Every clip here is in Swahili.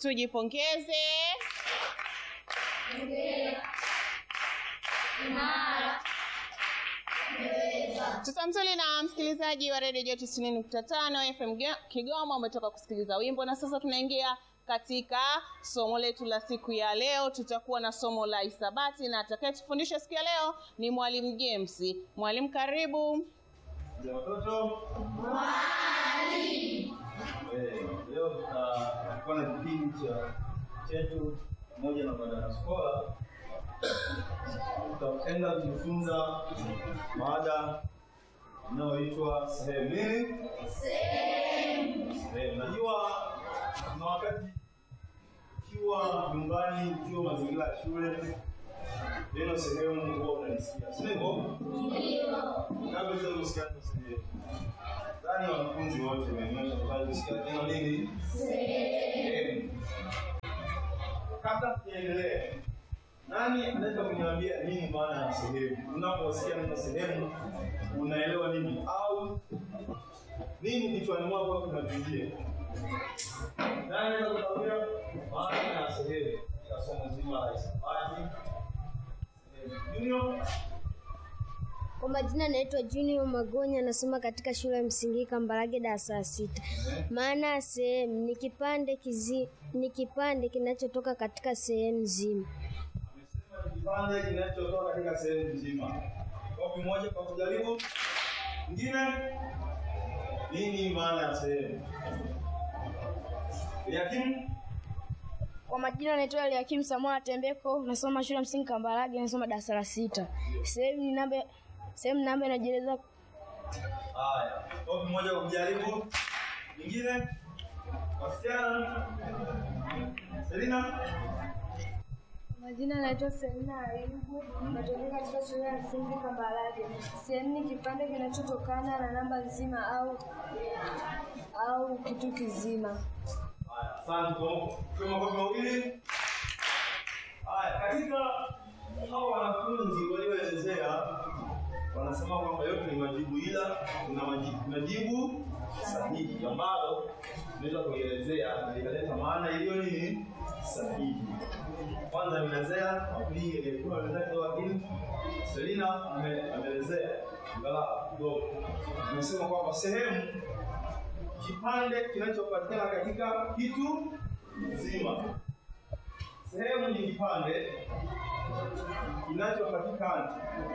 Tujipongeze. Mtoto mzuri na msikilizaji wa redio Joto 90.5 FM Ge- Kigoma, umetoka kusikiliza wimbo na sasa tunaingia katika somo letu la siku ya leo. Tutakuwa na somo la hisabati na atakayetufundisha siku ya leo ni mwalimu James. Mwalimu, karibu. Ya watoto Eh, leo tutakuwa na kipindi cha chetu pamoja na Badala Skola. Tutaenda kujifunza mada inayoitwa sehemu nini? Sehemu. Najua kuna wakati ukiwa nyumbani, ukiwa mazingira ya shule, neno sehemu huwa unalisikia, si ndivyo? Kabla ya kusikia neno sehemu ndani wanafunzi wote wameonyesha kwamba kusikia neno nini? Sehemu. Kabla tujaendelea, nani anaweza kuniambia nini maana ya sehemu? Unaposikia neno sehemu unaelewa nini au nini kichwani mwako kinatujia? Nani anaweza kuniambia maana ya sehemu katika somo zima la hisabati? Sehemu. Junior? Kwa majina naitwa Junior Magonya, nasoma katika shule ya msingi Kambarage darasa la sita. Maana ya sehemu ni kipande kizi, ni kipande kinachotoka katika sehemu nzima. Amesema ni kipande kinachotoka katika sehemu nzima. Kopi moja kwa kujaribu. Ingine, nini maana ya sehemu? Eliakim, Kwa majina naitwa Eliakim Samuel Tembeko, nasoma shule ya msingi Kambarage, nasoma darasa la sita. Sehemu ni namba sehemu namba inajieleza haya. Kopi moja kwa kujaribu. Ingine, wasichana. Selina, Majina naitwa Selina Ayubu, natokea katika shule ya msingi Kambarage. Sehemu ni kipande kinachotokana na namba nzima au au kitu kizima. haya. Asante kwa kwa makofi mawili. Haya, katika hao wanafunzi walioelezea wanasema kwamba yote ni majibu, ila kuna majibu, majibu sahihi ambalo tunaweza kuielezea na ikaleta maana iliyo nini sahihi. Kwanza ameelezea, wa pili ilikuwa ameelezea kidogo, lakini Selina ame- ameelezea angalau kidogo. Amesema kwamba sehemu kipande kinachopatikana katika kitu nzima. Sehemu ni kipande kinachopatikana.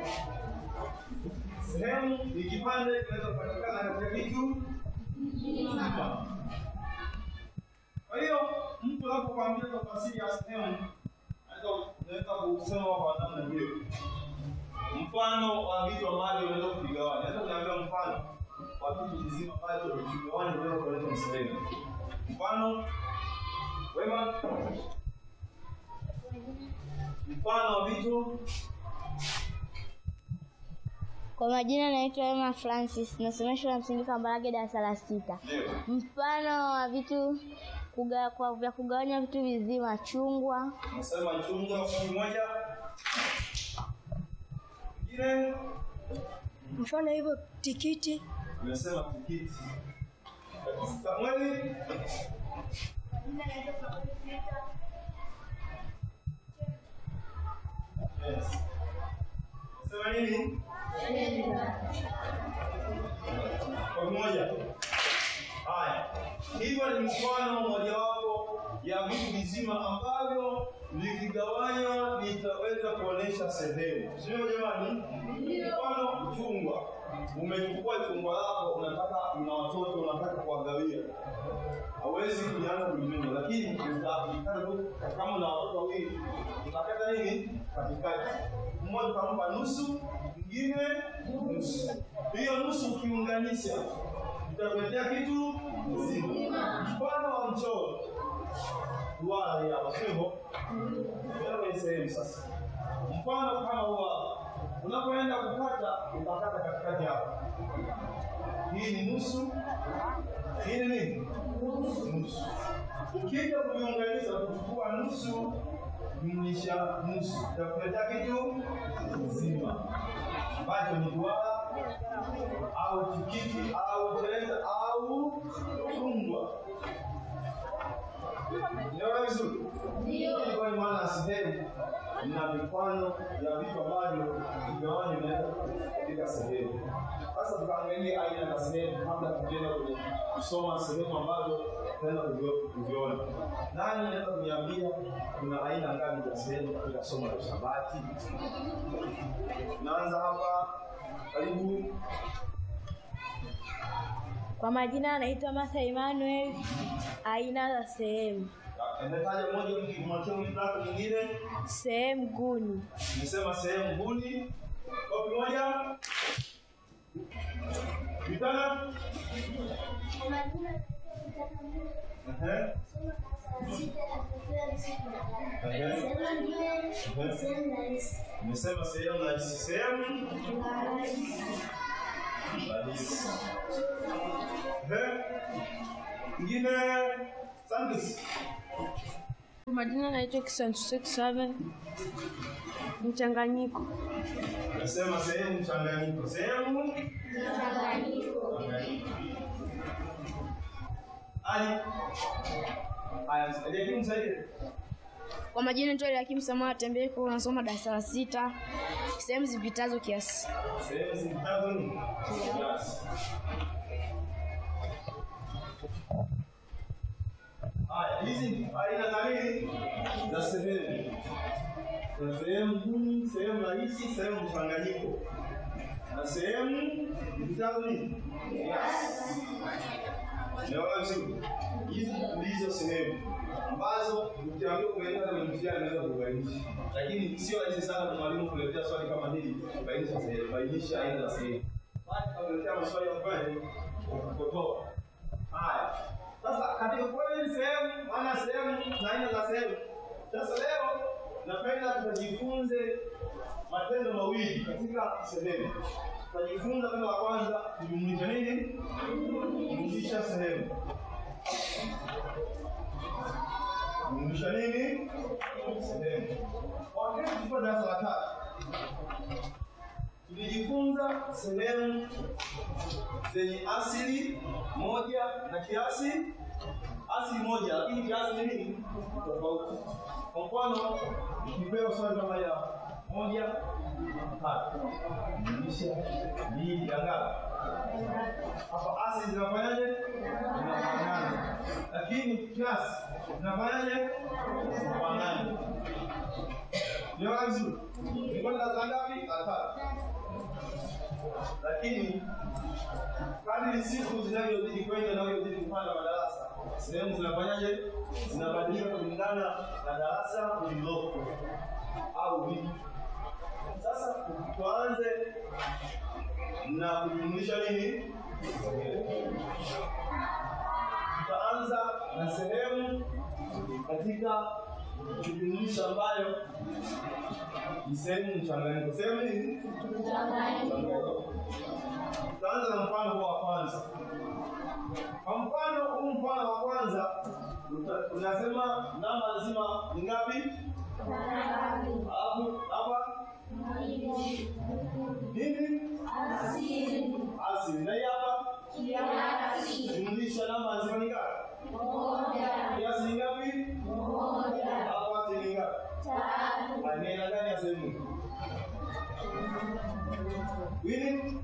Sehemu ni kipande kinachopatikana katika kitu nzima. Kwa hiyo mtu anapokuambia tafsiri ya sehemu, anaweza unaweza kusema kwa namna hiyo. Mfano wa vitu ambavyo unaweza kuvigawanya. Naweza kuniambia mfano wa kitu kizima ambacho ukigawanya unaweza kuleta sehemu. Mfano wema, mfano wa vitu Kwa majina naitwa Emma Francis, nasoma shule ya msingi Kambarage darasa la sita. ndio Mfano wa vitu kuga, kwa vya kugawanya vitu vizima: chungwa, nasema chungwa kwa moja. Ingine Mfano hivyo tikiti, nimesema tikiti. Samueli Yes. Sema nini? Kwa pamoja. Haya, hivyo ni mfano mojawapo ya vitu vizima ambavyo vikigawanywa vitaweza kuonesha sehemu, sio jamani? Mfano chungwa, umechukua chungwa lako, unataka una watoto, unataka kuwagawia, hawezi kuanza kulimenya, lakini utakata tu kama una watoto wawili, utakata nini katikati, mmoja utampa nusu, mwingine nusu. Hiyo nusu ukiunganisha itakuletea kitu nzima. Mfano wa mchoro duara hii hapa, sio hivyo? Ndio kwenye sehemu sasa. Mfano kama huo hapa, unapoenda kukata utakata katikati hapa. Hii ni nusu, hii ni nini? Nusu. Ukija kuviunganisha kuchukua nusu jumlisha nusu, itakuletea kitu nzima ambacho ni duara au tikiti au tende au chungwa. Unaelewa mifano ya vitu ambavyo vigawanyo vinaweza katika sehemu. Sasa tukaangalia aina za sehemu kabla tukienda kwenye kusoma sehemu ambazo tutaenda kuvio- kuviona. Nani anaweza kuniambia kuna aina ngapi za sehemu katika somo la hisabati? Naanza hapa, karibu. Kwa majina anaitwa Martha Emmanuel. Aina za sehemu: Nimetaja moja mkimwachia mtatu mwingine, sehemu guni, nimesema sehemu guni. Kopi moja. Vitana. Ehe. Nimesema sehemu rahisi, sehemu rahisi. Ehe. Ingine Sandis. Kwa majina anaitwa Kisantu Seven. Mchanganyiko, Nasema sehemu mchanganyiko. Sehemu mchanganyiko. Ali. Haya, elimu msaidie. Kwa majina naitwa Eliakim Samuel Tembeko, nasoma darasa la sita, sehemu zipitazo kiasi. Sehemu zipitazo ni kiasi. Haya, hizi ni aina za nini? Za sehemu. Kuna sehemu gumu, sehemu rahisi, sehemu mchanganyiko. Na sehemu zipitazo ni kiasi. Unaona vizuri? Hizi ndizo sehemu ambazo ukiambiwa kueleza kwenye mtihani unaweza kubainisha, lakini sio rahisi sana kwa mwalimu kuletea swali kama hili kubainisha sehemu, bainisha aina za sehemu. Basi kuletea maswali ya kweli kukotoa. Haya, sasa katika kweli sehemu, maana sehemu na aina za sehemu. Sasa leo napenda tukajifunze matendo mawili katika sehemu. Tutajifunza tendo la kwanza kujumlisha nini? Kujumlisha sehemu. Kujumlisha nini? Sehemu. Wakati tulikuwa darasa la tatu tulijifunza sehemu zenye asili moja na kiasi asili moja, lakini kiasi ni nini? Tofauti. Kwa mfano, nikipewa swali kama ya moja tatu jumlisha mbili ya ngapi? Hapa asili zinafanyaje? Zinafanana, lakini kiasi zinafanyaje? Zinafanana. Niona vizuri? Nilikuwa na darasa ngapi? La tatu. Lakini kadri siku zinavyozidi kwenda na unavyozidi kupanda madarasa, sehemu zinafanyaje? Zinabadilika kulingana na darasa lililopo au vipi. Sasa tuanze na kujumlisha nini? Tutaanza na sehemu katika kujumlisha ambayo ni sehemu mchanganyiko. Sehemu nini? Mchanganyiko. Tutaanza na mfano huu wa kwanza. Kwa mfano huu mfano wa kwanza uta- unasema namba nzima ni ngapi? Alafu hapa nini? Asili. Asili. Na hii hapa? Kiasi. Jumlisha namba nzima ni ngapi? Moja. Kiasi ni ngapi? Moja. Hapo asili ni ngapi? Tatu. Ni aina gani ya sehemu? Wini?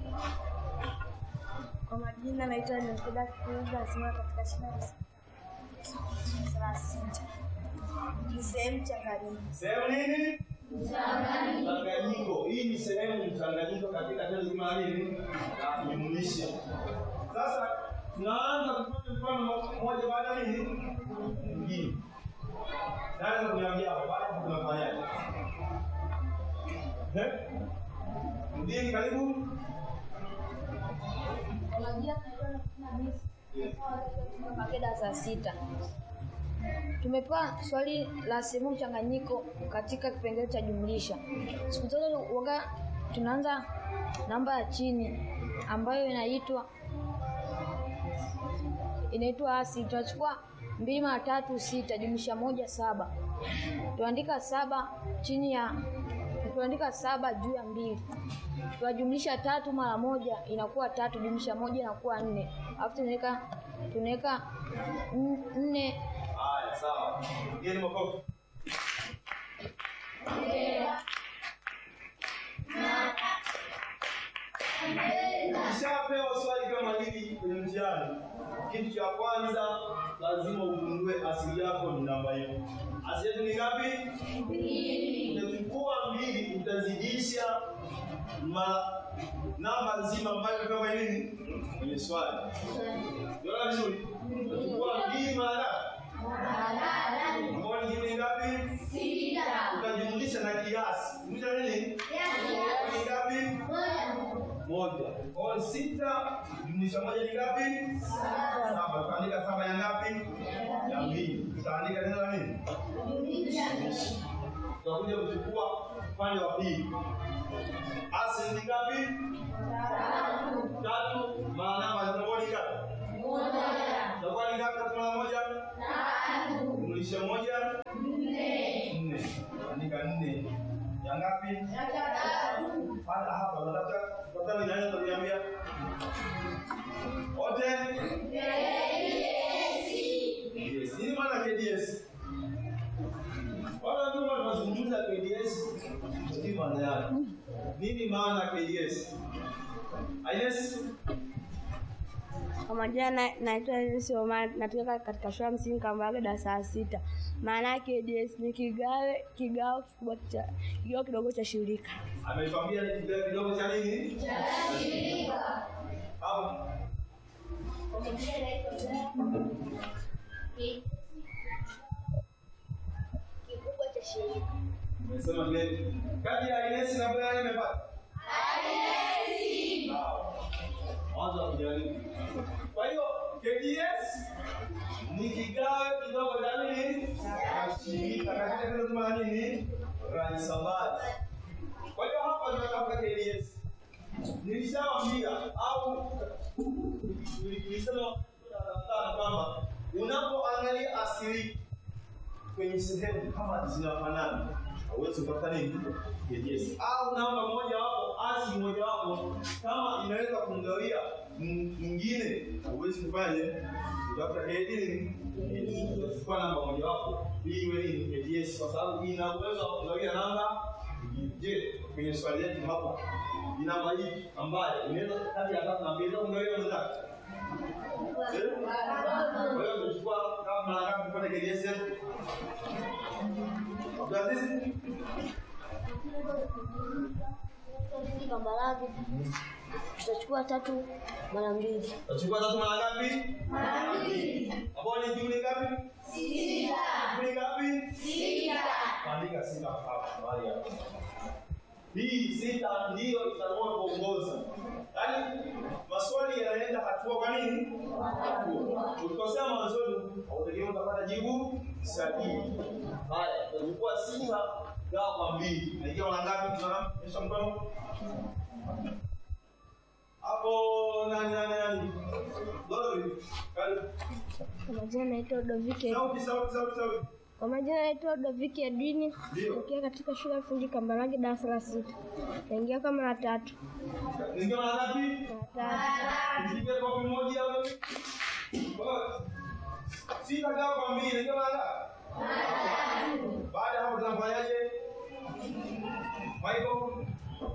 kwa majina naitwa Nilfida Kiuza, nasoma katika shule ya darasa la sita. Ni sehemu mchanganyiko. Sehemu nini? Mchanganyiko. Hii ni sehemu mchanganyiko katika tendo zima la nini? La kujumlisha. Sasa tunaanza kufanya mfano mmoja baada ya nini? Mwingine. Naweza kuniambia hapo baada ya tunafanyaje? Eh? Mdini karibu. Mpaka darasa la sita. Tumepewa swali la sehemu mchanganyiko katika kipengele cha jumlisha. Siku zote waga tunaanza namba ya chini ambayo inaitwa inaitwa asili. Tunachukua mbili mara tatu sita, jumlisha moja saba. Tuandika saba chini ya tuandika saba juu ya mbili. Tunajumlisha tatu mara moja inakuwa tatu, jumlisha moja inakuwa nne. Alafu tunaweka tunaweka n- nne Haya, sawa. Mgeni makofi. Ukishapewa swali kama hili kwenye mtihani, kitu cha kwanza lazima ugundue asili yako ni namba hiyo. Asili yetu ni ngapi? Utachukua mbili, utazidisha ma namba nzima ambayo kama nini kwenye swali. Unaona vizuri? Utachukua mbili mara ambayo ni jibu ngapi? Sita. Utajumlisha na kiasi. Jumlisha nini? Ni ngapi? moja. Kwa hiyo sita jumlisha moja ni ngapi? Saba. Utaandika saba ya ngapi? Ya mbili. Utaandika neno la nini? Tutakuja kuchukua upande wa pili. Asili ni ngapi? Tatu. Maana namba zinakuwa ni ngapi? Itakuwa ni ngapi tatu mara moja? Jumlisha moja? Nne. Andika nne. Ya ngapi? Hata hapa unataka unataka ni nani utaniambia? Wote? KDS. Nini maana KDS? Wala tu tunazungumza KDS. Nini maana yake? Nini maana KDS? Ines? Kwa majina na- naitwa Ines Omar, natoka katika shule ya msingi Kambarage darasa la sita. Maana yake DS ni kigawe kigao kikubwa cha kigao kidogo cha shirika. Ametuambia ni kidole kidogo cha nini? Cha shirika. Hapo. Kikubwa cha shirika. Umesema vile. Kati ya Ines na Brian imepata? Ines. Mwanzo kujaribu. Kwa hiyo KDS ni kigawe kidogo cha nini? Cha shirika. Katika kile tuma nini? Raisabati. Kwa hiyo hapa tunatafuta KDS. Nilishawaambia au nilisema sana kwamba unapoangalia asili kwenye sehemu kama zinafanana hauwezi kupata nini KDS au namba moja wapo asi moja wapo kama inaweza kumgawia m- mwingine hauwezi kufanya utafuta KDS kwa namba moja wapo ili iwe nini KDS kwa sababu ina uwezo wa kugawia namba nyingine. je kwenye swali letu hapa ni namba hii ambayo inaweza kati ya tatu na mbili inaweza kumgawia mwenzake Eh? Kwa hiyo tutachukua kama mara ngapi tupate KDS yetu? Abdulaziz? Msingi Kambarage. Tutachukua tatu mara mbili. Tutachukua tatu mara ngapi? Mara mbili. Ambao ni jumla ngapi? Sita. Jumla ngapi? Sita. Andika sita hapa mahali hapa. Hii sita ndiyo itaamua kuongoza. Yaani maswali yanaenda hatua kwa nini? Hatua. Ukikosea mwanzoni hautegemea utapata jibu sahihi. Haya, tutachukua sita gawa kwa mbili. Naingia mara ngapi? Tunaonyesha mkono. Hapo nani nani nani? Dori. Karibu. Kwa majina naitwa Dovike. Sauti sauti sauti sauti. Kwa majina naitwa Dovike Edwini. Ndio. Tokea katika shule ya msingi Kambarage darasa la sita. Naingia kwa mara tatu. Naingia mara ngapi? Mara tatu. Nipige kopi moja hapo. Kwa- Sita gawa kwa mbili, naingia mara ngapi? Baada ya hapo tunafanyaje? Michael.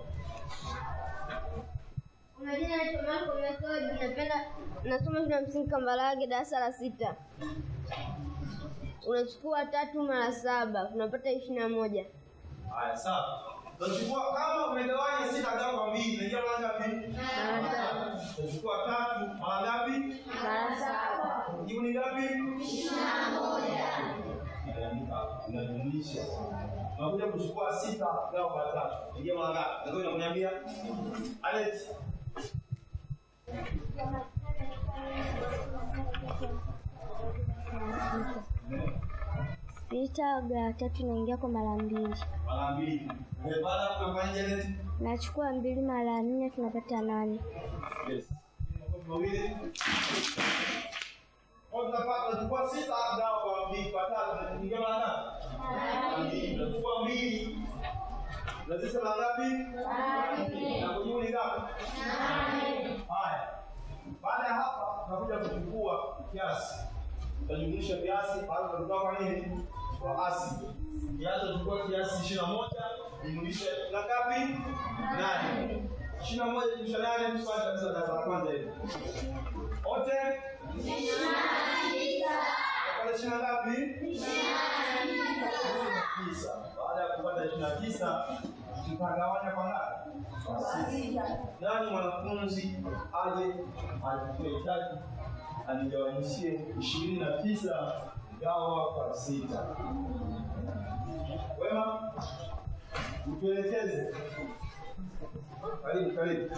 Kwa majina naitwa Marco Method, napenda nasoma shule ya msingi Kambarage darasa la sita. Unachukua tatu mara saba, tunapata ishirini na moja. Haya, sawa. Tutachukua kama umegawanya sita gawa kwa mbili, naingia mara ngapi? Mara tatu. Tutachukua tatu mara ngapi? Mara saba. Jibu ni ngapi? Ishirini na moja. Unajumlisha. Unakuja kuchukua sita gawa kwa tatu. Ingia mara ngapi? Ndio unaniambia. Alex. Sita gawa tatu naingia kwa mara mbili. Mara mbili. Eh, Baada ya kufanya Janet. Nachukua mbili mara nne tunapata nane. Yes. Mawili. Kwa tunapata tunachukua sita gawa kwa mbili kwa tatu. Ingia mara ngapi? Mara mbili. Tunachukua mbili. Lazima mara ngapi? Mara mbili. Na kujibu ni ngapi? Haya. Baada ya hapa tunakuja kuchukua kiasi. Tutajumlisha kiasi baada ya kutoka kwa nini? kwa asidi. Kiasi tulikuwa kiasi ishirini na moja jumlisha na ngapi? Nane. Ishirini na moja jumlisha nane tuswali kabisa darasa la kwanza hili. Wote? Kupata ishirini na ngapi? tisa. Baada ya kupata ishirini na tisa tutagawanya kwa ngapi? Kwa sita. Nani mwanafunzi aje achukue chaki anigawanyishie ishirini na tisa gawa kwa sita. Wema, utuelekeze. Karibu, karibu.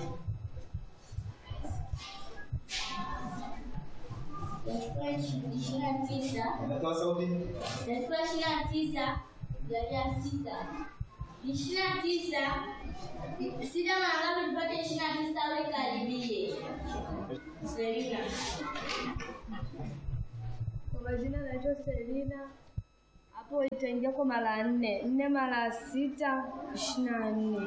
ishirini na tisa Unatoa sauti? Nachukua ishirini na tisa gawia sita. Ishirini na tisa sita mara ngapi tupate ishirini na tisa awe karibie? Selina. Kwa majina naitwa Selina. Hapo itaingia kwa mara nne. Nne mara sita ishirini na nne.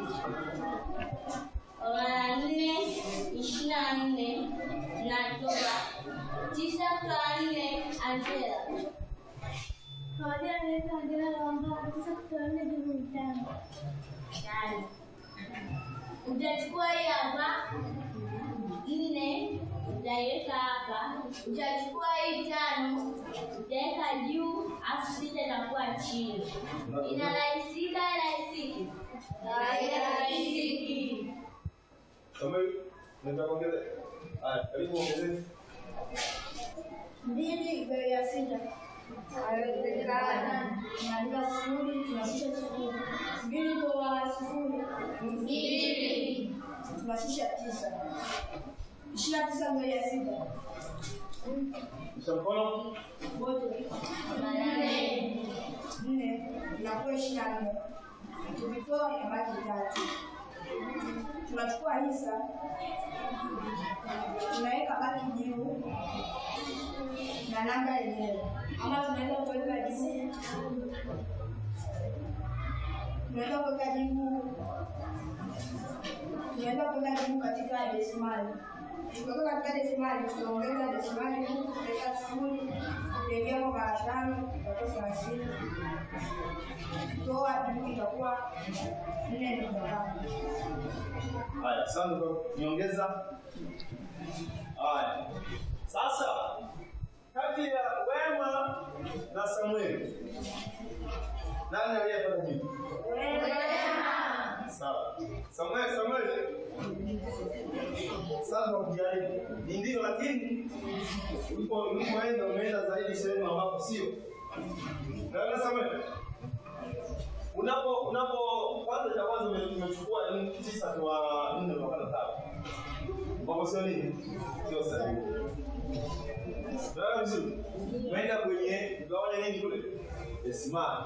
Mara nne ishirini na nne natoa tisa kwa nne Angela. Kwa majina naitwa Angela Lwanga. Tisa kwa nne jumla tano. Tano. Utachukua hii hapa nne utaiweka hapa, utachukua hii tano utaweka juu, afu sita itakuwa chini. Inarahisika, rahisiki, rahisiki. Samuel, unataka kuongeza? Haya, karibu ongezeni. Mbili gawia sita Naandika sifuri, tunashusha sifuri. Mbili kwa sifuri. Mbili. Tunashusha tisa. Ishirini na tisa gawia sita. Kisha mkono. Wote. Nane. Nne. Inakuwa ishirini na nne. Tukitoa inabaki tatu. Tunachukua hisa. Tunaweka baki juu na namba yenyewe, ama tunaweza kuweka jibu, tunaweza kuweka jibu, tunaweza kuweka jibu katika desimali. Tukiweka katika desimali, tutaongeza desimali huku, tutaweka sifuri, tutaingia kwa mara tano, itakuwa thelathini. Toa jibu itakuwa nne nukta tano. Haya, asante kwa nyongeza. Haya, sasa kati ya Wema na Samueli nani aliyepata jibu? Sawa. Samueli, Samueli. Sasa ukijaribu ni ndio, lakini ulipo ulipoenda umeenda zaidi sehemu ambapo sio. Naona Samueli. Unapo unapo kwanza cha kwanza ume- umechukua ni tisa kwa nne unapata tatu. Ambapo sio nini? Sio sahihi. Naona vizuri. Umeenda kwenye ugawanya nini kule? Desimali.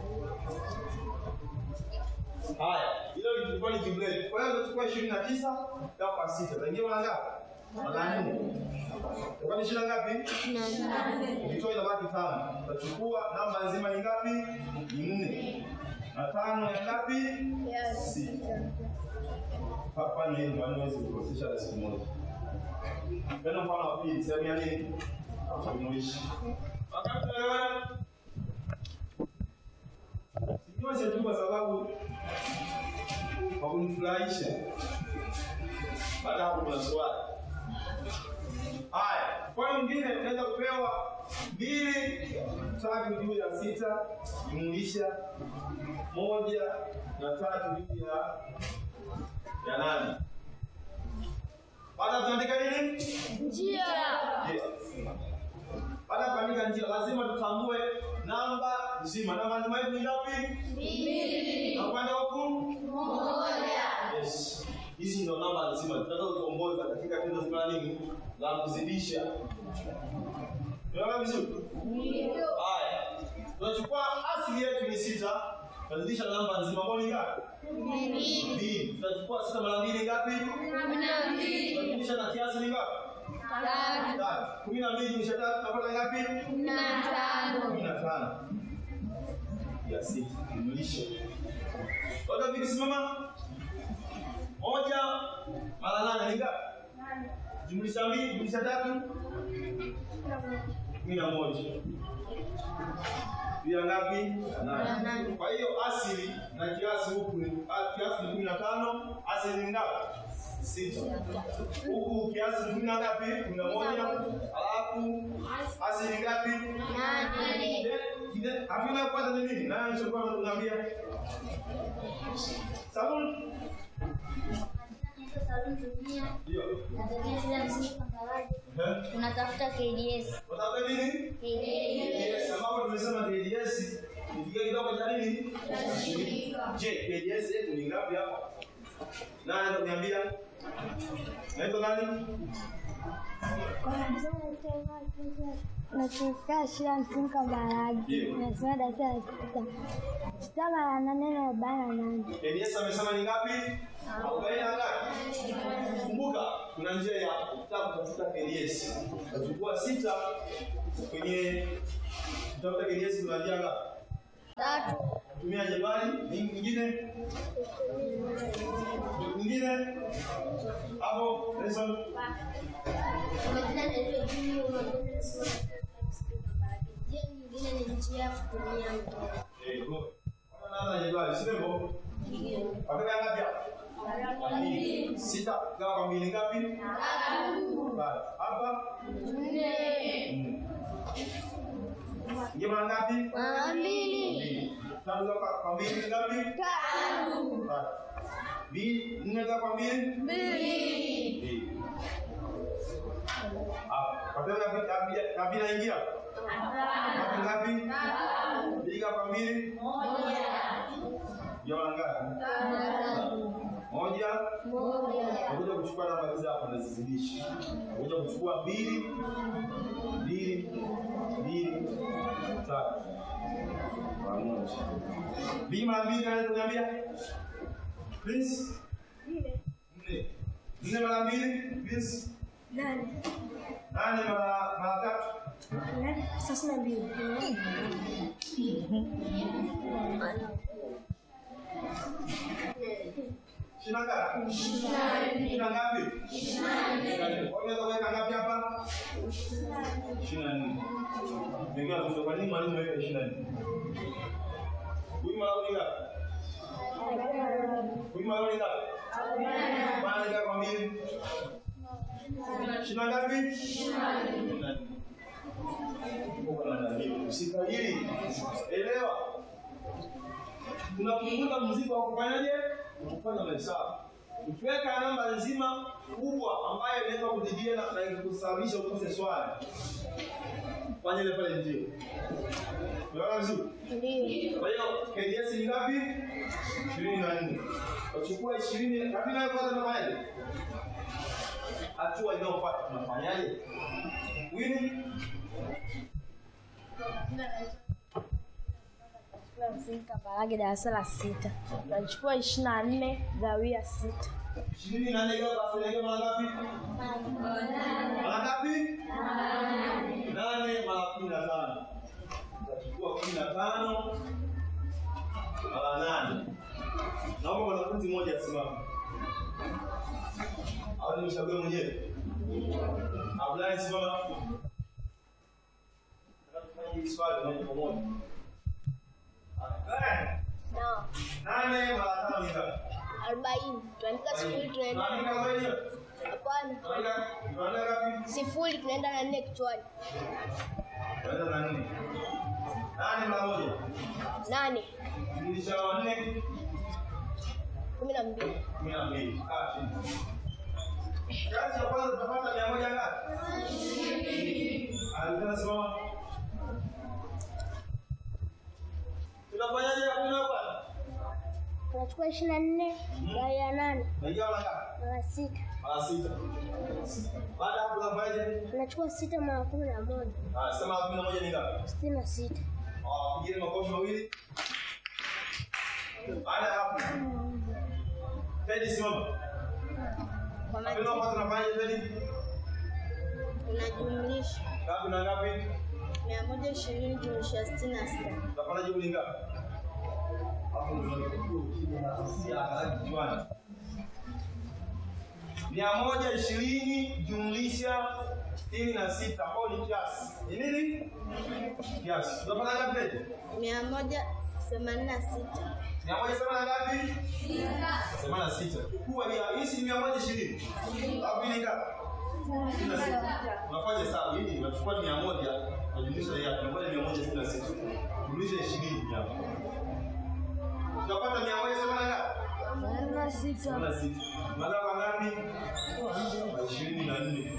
Haya, hilo lilikuwa ni jibu letu. Kwa hiyo tutachukua 29 gawa kwa 6. Utaingia mara ngapi? Mara 4. Itakuwa ni ishirini na ngapi? Ukitoa inabaki tano. Utachukua namba nzima ni ngapi? Ni nne. Na tano ya ngapi? Sita. Hapa ni hivi, maana huwezi kukosesha hata siku moja. Tena mfano wa pili, sehemu ya nini? Jumuishi. Wakati tunaelewana? Sinyoshe tu kwa sababu kwa kunifurahisha. Baada ya hapo kuna swali. Haya, mfano mwingine unaweza kupewa mbili tatu juu ya sita jumlisha moja na tatu juu ya ya nane. Baada tunaandika nini? Njia. Yes. Baada ya kuandika njia lazima tutambue namba nzima. Namba nzima yetu ni ngapi? Mbili. Na upande wa huku? Moja. Yes. Hizi ndio namba nzima tunaweza kuongoza katika tendo zima nini? La kuzidisha. Tunaona vizuri? Ndio. Haya. Tunachukua asili yetu ni sita. Tunazidisha na namba nzima ambayo ni ngapi? Mbili. Mbili. Tutachukua sita mara mbili ngapi? Kumi na mbili. Tunazidisha na kiasi ni ngapi? Tatu. Kumi na mbili jumlisha tatu tunapata ngapi? Kumi na tano. Ya sita. Jumlisha. Wote vikisimama? Moja mara nane ni ngapi? Jumlisha mbili, jumlisha tatu. kumi na moja juu ya ngapi? Nane. Kwa hiyo asili na kiasi huku ni ah, kiasi ni kumi na tano, asili ni ngapi? Sita. Huku kiasi ni kumi na ngapi? Kumi na moja. Alafu asili ni ngapi? Nane. Kide- kide- Hakuna kupata ni nini? Nani alichokuwa unaniambia? Sabuni? Ndio. Natokea shule ya msingi Kambarage. Eh? Tunatafuta KDS. Unataka nini? KDS. Yes, ambapo tumesema KDS ni kigezo kidogo cha nini? Je, KDS yetu ni ngapi hapa? Nani anaweza kuniambia? Naitwa nani? Natokea shule ya msingi Kambarage. Ndio. Nasoma darasa la sita. Sita mara nane na arobaini na nane. KDS amesema ni ngapi? Arobaini na ngapi? Kumbuka kuna njia ya kutaka kutafuta KDS. Utachukua sita kwenye kutafuta KDS kuna njia ngapi? Tatu. Tumia jabali, nyingine nyingine hapo lesson Kwa majina naitwa Junior Magonde nasoma katika msingi Kambarage. Njia nyingine ni njia ya kutumia mkono. Eh, go. Kama jabali, sio hivyo? Wataka ngapi hapa? Mbili. Sita. Gawa kwa mbili ngapi? Tatu. Hapa? Nne. Nje mara ngapi? Mara mbili. Mbili. Tatu gawa kwa- kwa mbili ni ngapi? Tatu. Tatu. Mbili, nne gawa kwa mbili? Mbili. Hapa. Wataka ngapi? Ngapi- ngapi naingia? Ngapi ngapi? Mbili gawa kwa mbili? Jumla ngapi? Moja. Unakuja kuchukua namba hizi hapa unazizidisha. Unakuja kuchukua mbili, mbili, mbili, tatu. Mara moja. Mbili mara mbili naweza kuniambia? Please. Nne. Nne mara mbili, please. Nane. Nane mara mara tatu. Nane. Thelathini na mbili. Shina ngapi? Shina ngapi? Unaweza kuweka ngapi hapa? Ishirini na nne. Pengine atuambie kwa nini mwalimu aweka ishirini na nne? Huyu malauni ngapi? Huyu malauni ngapi? Maana ngapi kwa mbili? Shina ngapi? Ishirini na nne. Kumbuka na dalili. Usikajiri. Elewa. Tunapunguza mzigo wa kufanyaje? Kufanya mahesabu. Ukiweka namba nzima kubwa ambayo inaweza kujibia na na kusababisha ukose swali. Fanya ile pale ndio. Unaona vizuri? Ndio. Kwa hiyo KDS ni ngapi? 24. Uchukua 20, ngapi nayo kwanza tunafanyaje? Hatua inayofuata tunafanyaje? Wini Shule ya msingi Kambarage darasa la sita. Tunachukua ishirini na nne gawia sita. 24 gawa kwa kulegea mara ngapi? Mara ngapi? Nane mara kumi na tano. Utachukua kumi na tano mara nane. Naomba mwanafunzi mmoja asimame. Au nimchague mwenyewe? Abdullah simama. Nataka tufanye hili swali moja kwa moja. Haya. Nane mara tano ni ngapi? Arobaini. Tuandika sifuri tunaenda. Tunaandika mwenyewe. Hapana. Tunaandika tunaandika ngapi? Sifuri tunaenda na nne kichwani. Tunaenda na nne. Nane mara moja. Nane. Jumlisha nne Kumi na mbili. kumi na mbili. Kaa chini. Kazi ya kwanza tutapata mia moja ngapi? Alikuwa simama. Tunafanyaje hakuna hapa? Tunachukua ishirini na nne gawia nane Naingia mara ngapi? mara sita. Mara sita. Baada ya hapo tunafanyaje? Tunachukua sita mara kumi na moja. Ah, sema kumi na moja ni ngapi? Sitini na sita. Ah, pigeni makofi mawili. Baada ya hapo. Tedi simama. Kwa Napenda majina kwa tunafanyaje Tedi? tunajumlisha Ngapi na ngapi? mia moja ishirini jumlisha sitini na sita. Utapata jibu ni ngapi? Hapo ndio unakuwa ukija na hisia haraka kichwani. Mia moja ishirini jumlisha sitini na sita ambao ni kiasi. Ni nini? Kiasi. Tunapata ngapi tena? mia moja themanini na sita Mia moja themanini na ngapi? Themanini na sita. Chukua hii hii si mia moja ishirini. Au ni ngapi? Sitini na sita. Unafanya hesabu hii unachukua mia moja unajumlisha hii hapa. Mia moja mia moja sitini na sita. Jumlisha ishirini hapa. Tunapata mia moja themanini na ngapi? na sita Themanini na sita. Magawa ngapi? Ishirini na nne.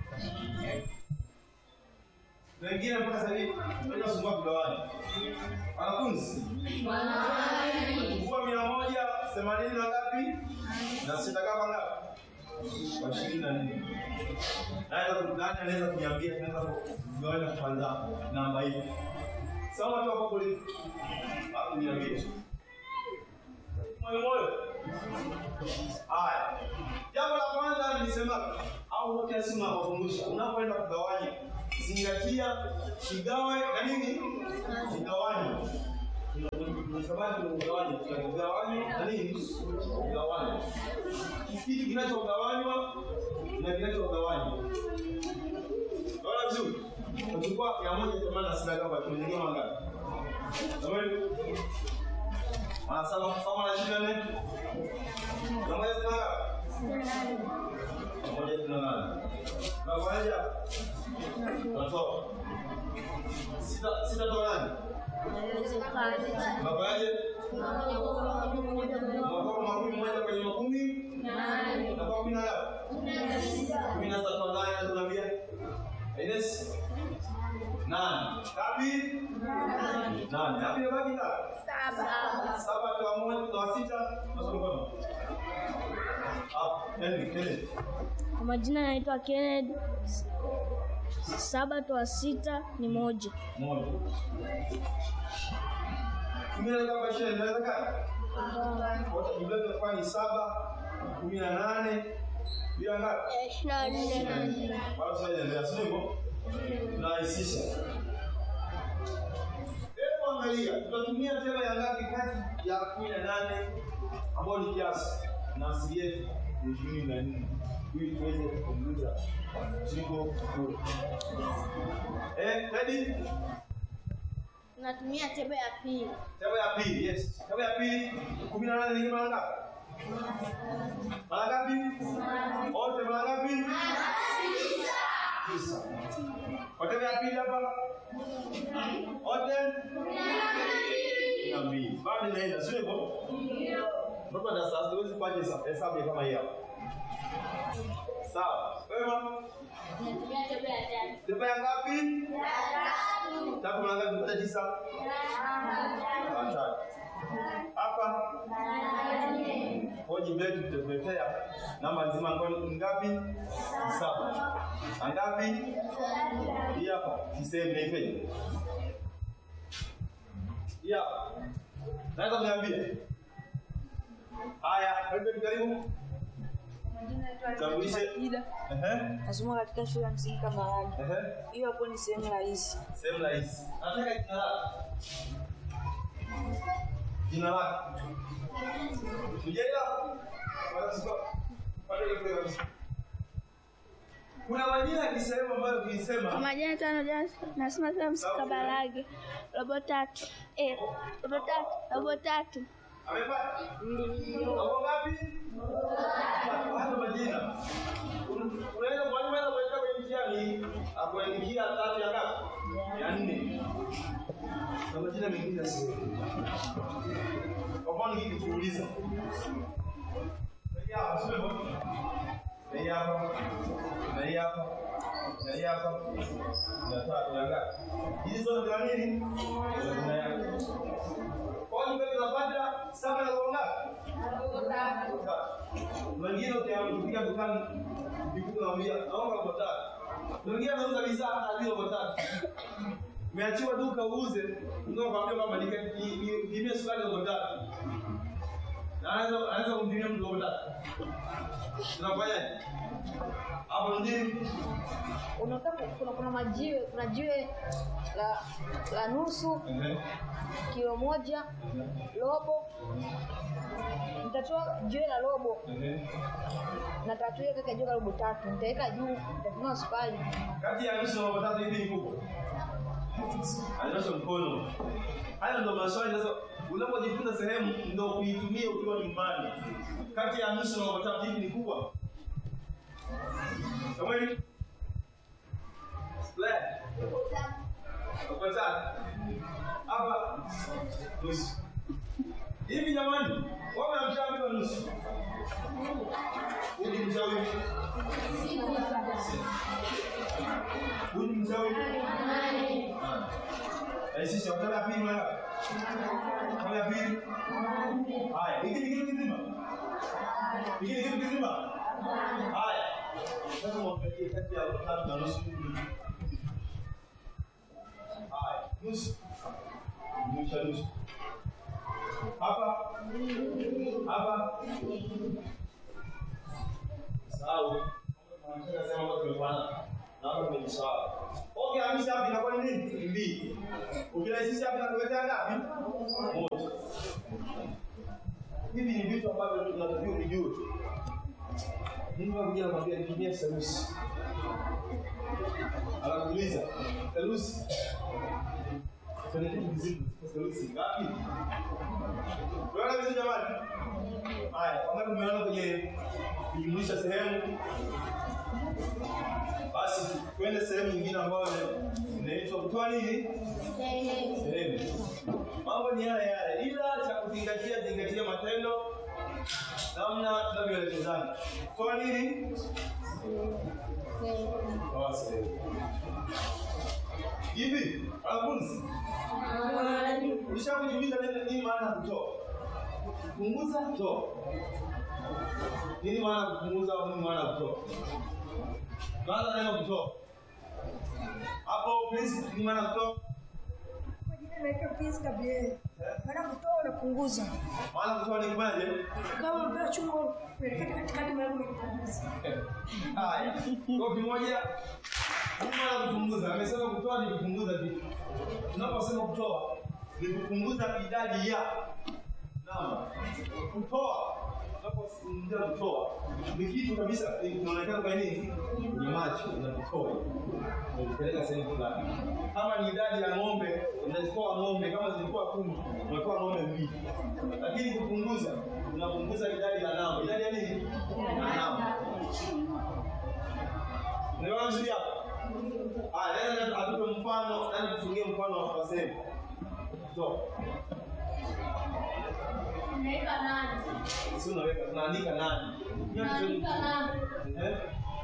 Wengine mpaka sasa hivi wanasumbua kugawanya. Wanafunzi. Chukua mia moja themanini na ngapi? Na sita kama ngapi? Kwa ishirini na nne. Nani nani anaweza kuniambia tunaweza kugawanya kwanza namba hii? Sawa tu hapo kuli. Hapo niambie. Moyo moyo. Haya. Jambo la kwanza nilisema au wote asima wakumbusha unapoenda kugawanya zingatia kigawe na nini? Kigawanya. Kwa sababu tunagawanya, tunagawanya na nini? Kugawanya. Kitu kinachogawanywa na kinachogawanywa. Unaona vizuri? Uchukua mia moja themanini na sita kama tumenyanyua mangapi? Jamani, wanasema kama na ishirini na nne na moja sitini na ngapi? Na moja sitini na nane. Na moja natoa sita sita toa nani? Unafanyaje? Unatoa makumi moja kwenye makumi unatoa kumi na ngapi? Kumi na sita toa nane tunaambia Ines nane ngapi? Nane. Ngapi imebaki ngapi? Saba toa moja toa sita nasoma mkono. Hapo, Henry, Henry. kwa majina naitwa Kennedy saba toa sita ni moja Moja. Kumi na ngapi shule inawezekana? Wote jumla itakuwa ni saba, kumi na nane, bila ngapi? ishirini na nne Bado tunaendelea, si ndivyo? Tunarahisisha. Hebu angalia, tutatumia tena ya ngapi kati ya kumi na nane ambayo ni kiasi na asili yetu ni ishirini na nne ili tuweze kupunguza mzigo kule. Eh, ready? Tunatumia tebo ya pili. Tebo ya pili, yes. Tebo ya pili, kumi na nane ni mara ngapi? Mara ngapi? Wote mara ngapi? Tisa. Kwa tebo ya pili hapa? Wote? Kumi na mbili. Bado inaenda, sio hivyo? Mtoto na sasa huwezi kufanya hesabu- hesabu ya kama hii hapa. Sawa. Wewe mama? Tunatumia tebo ya tatu. Tebo ya ngapi? Tatu mara ngapi? Kupata tisa? Mara tatu. Hapa hoji mbele tutakuletea namba nzima ambayo ni ngapi? Saba. Na ngapi? Hii hapa kisehemu naipeje? Hii hapa. Naweza kuniambia? Haya, wewe karibu. Tambulishe. Ida Ehe. nasoma katika shule ya msingi Kambarage. Ehe. Hiyo hapo ni sehemu rahisi. Sehemu rahisi. Nataka jina lako. Jina lako. Ujaila? Wala siko. Pale ile kabisa. Kuna majina ya kisehemu ambayo ukisema Majina tano jana nasema sasa msikabalage. Robo tatu. Eh, robo tatu, robo tatu. amepata? Hapo ngapi? Hapo majina. Unaweza mwalimu anaweza kuweka kwenye mtihani akuandikia tatu ya ngapi? Ya nne. Na majina mengine sio. Kwa mfano nikikuuliza. Hii hapa sio hivyo? Hii hapa. Na hii hapa. Na hii hapa. Ya tatu ya ngapi? Hizi zote za nini? Za jina yake. Kwa hiyo mbele tunapata saba na robo ngapi? Tatu. Wengine ukiambikia dukani ukikuta unamwambia naomba robo tatu. Wengine anauza bidhaa hata bila robo tatu. Umeachiwa duka uuze, ndio kwambia kwamba nipimie sukari robo tatu. Na anaweza anaweza kumpimia mtu robo tatu. Tunafanyaje? Hapo ndio Unataka kuna kuna majiwe, kuna jiwe la la nusu, Ehe. kilo moja, robo, Nitatoa jiwe la robo Ehe. na tatu hiyo kaka jiwe la robo tatu. Nitaweka juu, nitatumia sukari. Kati ya nusu na robo tatu hivi ni kubwa. Anyosha mkono. Haya ndo maswali sasa unapojifunza sehemu ndo kuitumia ukiwa nyumbani. Kati ya nusu na robo tatu hivi ni kubwa. Samueli? Square. Robo tatu. Hapa nusu. Hivi jamani, wao wanamshauri wa nusu. Huyu ni mshauri. Huyu ni mshauri. Eh, sisi wakati ya pili mara. Kama ya pili. Haya, hiki ni kitu kizima. Hiki ni kitu kizima. Haya. Sasa mwangalie kati ya tatu na nusu. Haya, nusu. Nusu nusu. Hapa. Hapa. Sawa. Tunataka sema kwamba tumefanana. Na hapa tumejisahau. Okay, hamisi hapa inakuwa ni nini? Mbili. Ukirahisisha hapa inakuletea ngapi? Moja. Hivi ni vitu ambavyo tunatakiwa kujua. Mungu anakuja anamwambia nitumie serusi. Anakuuliza, serusi. Kwenye kitu kizito, serusi ngapi? Unaona vizuri jamani? Haya, kama tumeona kwenye kujumlisha sehemu basi twende sehemu nyingine ambayo inaitwa kutoa nini? Sehemu. Mambo ni yale yale, ila cha kuzingatia, zingatia matendo, namna tunavyoelekezana. Kutoa nini? Toa sehemu. Hivi wanafunzi, ulishakujiuliza nini nini maana ya kutoa? Kupunguza, toa. Nini maana ya kupunguza au nini maana ya kutoa? Kwanza neno kutoa. Hapo please ni maana kutoa. Kwa jina naitwa Prince Gabriel. Maana kutoa unapunguza. Maana kutoa ni kufanyaje? Kama unapewa chungu unaelekea katikati mara unapunguza. Haya. Kwa kimoja ni maana kupunguza. Amesema kutoa ni kupunguza vitu. Tunaposema kutoa ni kupunguza idadi ya namba. Kutoa tunapozungumzia kutoa ni kitu kabisa kinaonekana kwa nini? Ni macho unakitoa. Unapeleka sehemu fulani. Kama ni idadi ya ng'ombe, unachukua ng'ombe kama zilikuwa kumi, unatoa ng'ombe mbili. Lakini kupunguza, unapunguza idadi ya namba. Idadi ya nini? Ya namba. Unaelewa vizuri hapo? Ah, nenda atupe mfano, nani tufungie mfano wa sehemu. Toa. Unaweka nani? Si unaweka tunaandika nani? Unaandika nani? Eh?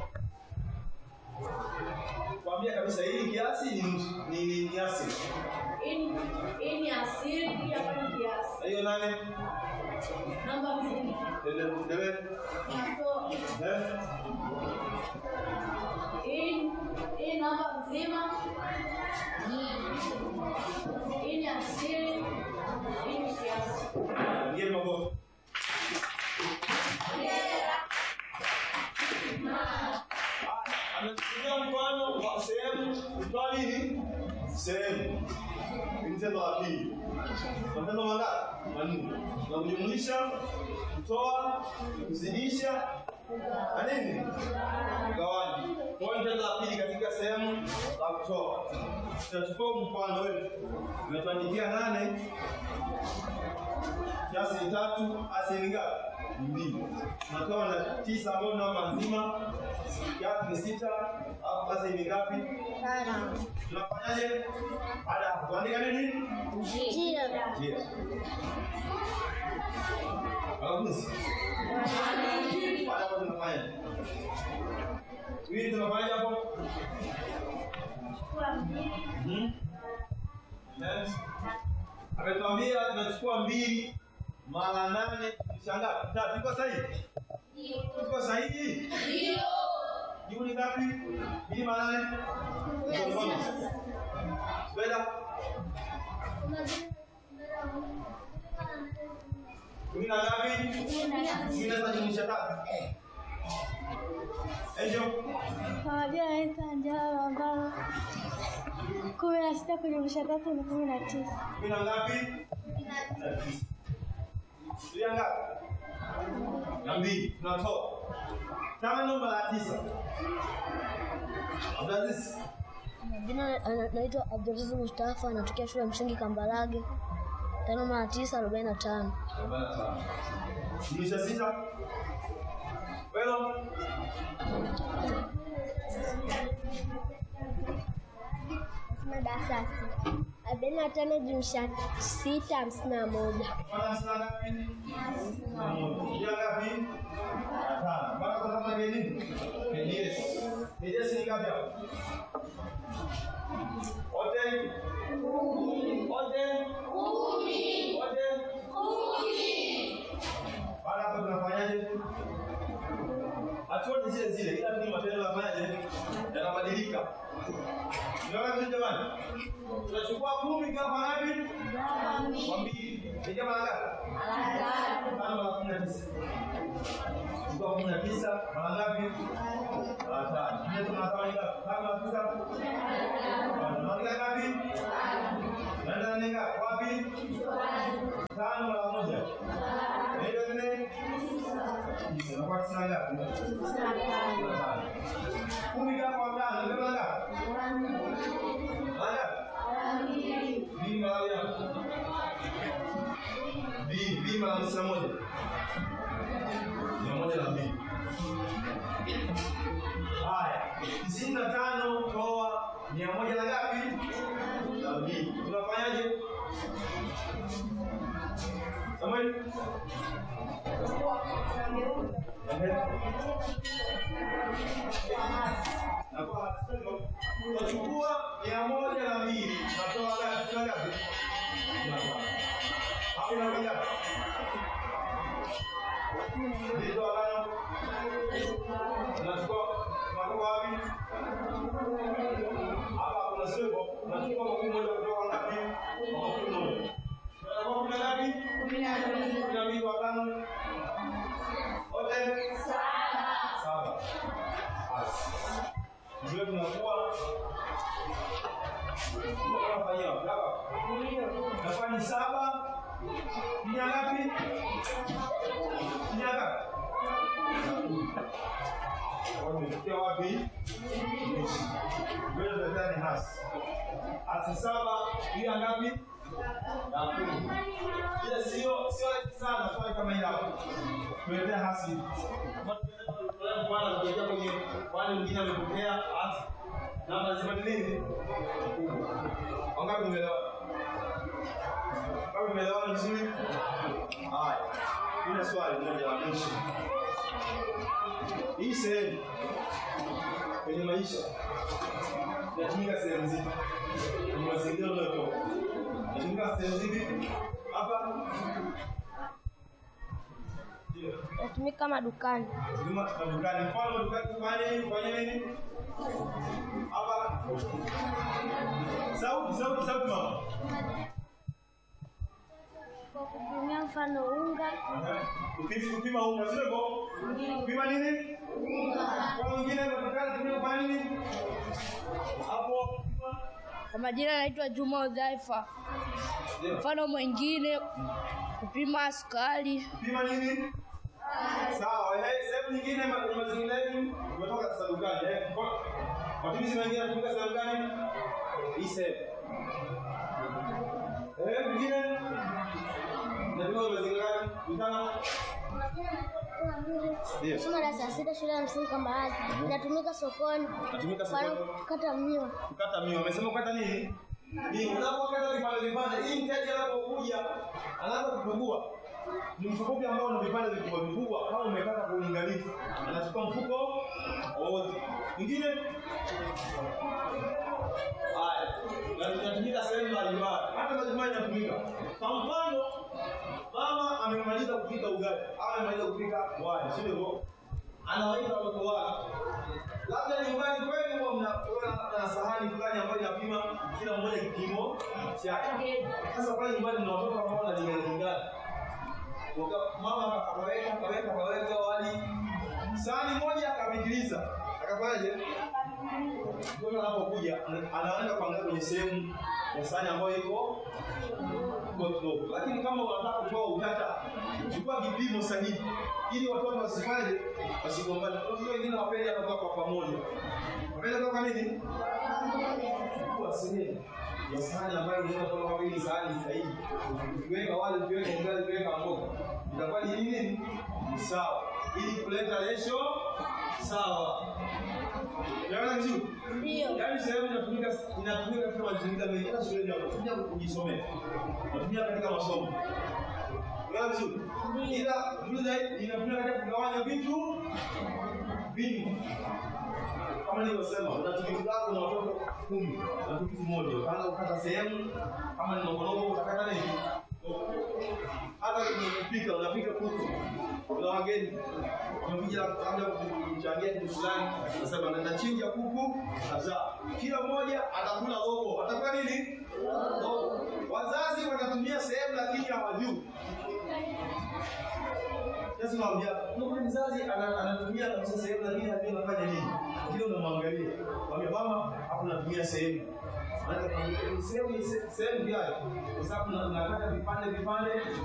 Kwambia kabisa hili kiasi ni nusu- ni ni kiasi. Hii hii ni asili, hii hapa ni kiasi. Na hiyo nane Namba mbili. ndio ndio Natoa. eh Hii hii namba nzima. Hii ni asili, hii ni kiasi. ngie mabovu. Amechukulia mfano wa sehemu kutoa nini? Sehemu. Ni tendo la pili. Matendo mangapi? Manne. Na kujumlisha, kutoa, kuzidisha na nini? Gawanya. Kwa hiyo tendo la pili katika sehemu la kutoa. Tutachukua mfano wetu. Umetuandikia nane kiasi ni tatu, asi ni ngapi? Ni mbili. Tunatoa na tisa ambayo ni namba nzima, kiasi ni sita, alafu basi ni ngapi? Tunafanyaje? Baada ya hapo tuandika nini? Njia. Njia. Wanafunzi. Baada ya hapo tunafanya. Wili tunafanya hapo? Mhm. Yes. Ametuambia tunachukua mbili mara nane kishangaa tatu. Iko sahihi? Iko sahihi? Ndio. Jibu ni ngapi? Mbili mara nane? Ndio mfano. Kwenda kumi na ngapi? Kumi na sita jumlisha tatu. Angel, Kwa majina naitwa Njala ambalo kumi na sita kujumlisha tatu ni kumi na tisa. kumi na ngapi? Kumi na tisa. Tulia ngapi? na mbili tunatoa tano mara tisa Abdulaziz Jina ana- naitwa Abdulaziz Mustafa, anatokea shule ya msingi Kambarage. Tano mara tisa arobaini na tano. arobaini na tano jumlisha sita Welo Nasoma darasa la sita. Arobaini na tano jumlisha sita hamsini na moja. Mana sina ngapi? Na moja. Dia ngapi? Tano. Mpaka kwa kama geni? Yes. Yes ni ngapi hapo? Wote? Wote? Wote? Baada hapo tunafanyaje? Hatua ni zile zile, ila ni matendo yanafanyaje? Yanabadilika. Unaona vizuri jamani? Tunachukua kumi kama ngapi? Kwa mbili. Ni kama ngapi? Tano mara kumi na tisa. Chukua kumi na tisa mara ngapi? Mara tano. Ndio tunatoa ngapi? Tano mara tisa. Tunaandika ngapi? Naenda nane ngapi? Wapi? Tano mara moja. Ndio nne. Tisa. Inakuwa tisini na ngapi? Tano. Kumi kwa tano. Ndio ngapi? Mara ngapi? Mbili mara ngapi? mbili mbili mara hamsini na moja mia moja na mbili haya tisini na tano toa mia moja na ngapi na mbili tunafanyaje Samuel Ehe. Na kwa hatua, tunachukua mia moja na mbili natoa ngapi tuna ngapi Tunatoa. hapo inakuwa ngapi Ndio agano. Unachukua unatoka wapi? Hapa kuna sebo, unachukua makumi moja kutoka ngapi? Makumi moja. Unakuwa kumi na ngapi? Kumi na mbili. Kumi na mbili kwa tano. Wote? Saba. Basi. Ndio tunakuwa tunafanyia hapa. Nafanya saba. Ni ngapi? Ni ngapi? Wamefikia wapi? Wewe unadhani ni hasi. Hasi saba, hiyo ngapi? Ya kumi. Ile sio sio rahisi sana swali kama hili hapo. Tueletea hasi. Bwana kuja kwenye wale wengine wamepokea hasi. Namba zibadilini. Wangapi umeelewa? Kama umeelewana vizuri? Haya. Kuna swali moja la mwisho. Hii sehemu kwenye maisha inatumika sehemu zipi? Kwenye mazingira unayotoka inatumika sehemu zipi? Hapa ndio Natumika madukani. Huduma za dukani. Mfano dukani kufanya nini? Kufanya nini? Hapa. Sauti, sauti, sauti mama. Kwa kupimia mfano unga, Kupima kupima unga sio hivyo? Kupima nini? Kwa mwingine dukani tumia kufanya nini? Hapo kupima. Kwa majina naitwa Juma Udhaifa. Ndio. Mfano mwingine kupima sukari. Kupima nini? Sawa, eh, sehemu nyingine ma- kwenye mazingira yetu umetoka sasa dukani eh. Kwa- Matumizi mengine yanatumika sehemu gani? Hii sehemu. Eh, mwingine? Natumia kwenye mazingira gani? Mtana? Ndio. soma darasa la sita shule ya msingi Kambarage. Inatumika sokoni. Natumika Mfano sokoni. kukata miwa. Kukata mio. Umesema kukata nini? Ni unapokata vipande vipande. Hii mteja anapokuja anaanza kupungua. Ni mfuko ambao una vipande vikubwa vikubwa kama umekata kwa uangalifu. Anachukua mfuko wote. Mwingine? Haya. Na tunatumika sehemu mbalimbali. Hata majumbani yanatumika. Kwa mfano, mama amemaliza kupika ugali au amemaliza kupika wali, sio hivyo? Anawaita watoto wake. Labda nyumbani kwenu huwa mnakuwa na sahani fulani ambayo inapima kila mmoja kipimo chake. Sasa pale nyumbani mna watoto ambao wanalingana lingana. Waka- Mama akaweka akaweka akaweka wali sahani moja akapitiliza, akafanyaje? mtoto anapokuja ana- anaenda kuangalia kwenye sehemu ya sahani ambayo iko iko kidogo, lakini kama unataka kutoa utata, chukua kipimo sahihi ili watoto wasifanye wasigombane. Watoto wengine wapende hata kuwa kwa pamoja, wapende kuwa kwa nini? Chukua sehemu ya sahani ambayo unaweza kuona kama hii ni sahani sahihi. Ukiweka wali, ukiweka ugali, ukiweka mboga, itakuwa ni nini? Ni sawa, ili kuleta ratio sawa. Unaona vizuri? Ndio. Yaani sehemu inatumika inatumika katika mazingira mengi, hata shuleni wanatumia kujisomea, wanatumia katika masomo. Unaona vizuri? Ila vizuri zaidi inatumika katika kugawanya vitu vingi. Kama nilivyosema, una tikiti lako na watoto kumi na tikiti moja, utaanza kukata sehemu, kama ni ndogondogo utakata nini? Hata kwenye kupika, unapika kuku, kuna wageni wamekuja labda kuchangia kitu fulani, nasema natachinja kuku kadhaa, kila mmoja atakula robo, atakuwa nini? Robo. Wazazi wanatumia sehemu lakini hawajui. Sasa naambia, unakuta mzazi ana- anatumia kabisa sehemu lakini hajui anafanya nini. Kile unamwangalia. Mwambie mama, hapo natumia sehemu. Maana kama sehemu ni se- sehemu gani? Kwa sababu na- nakata vipande vipande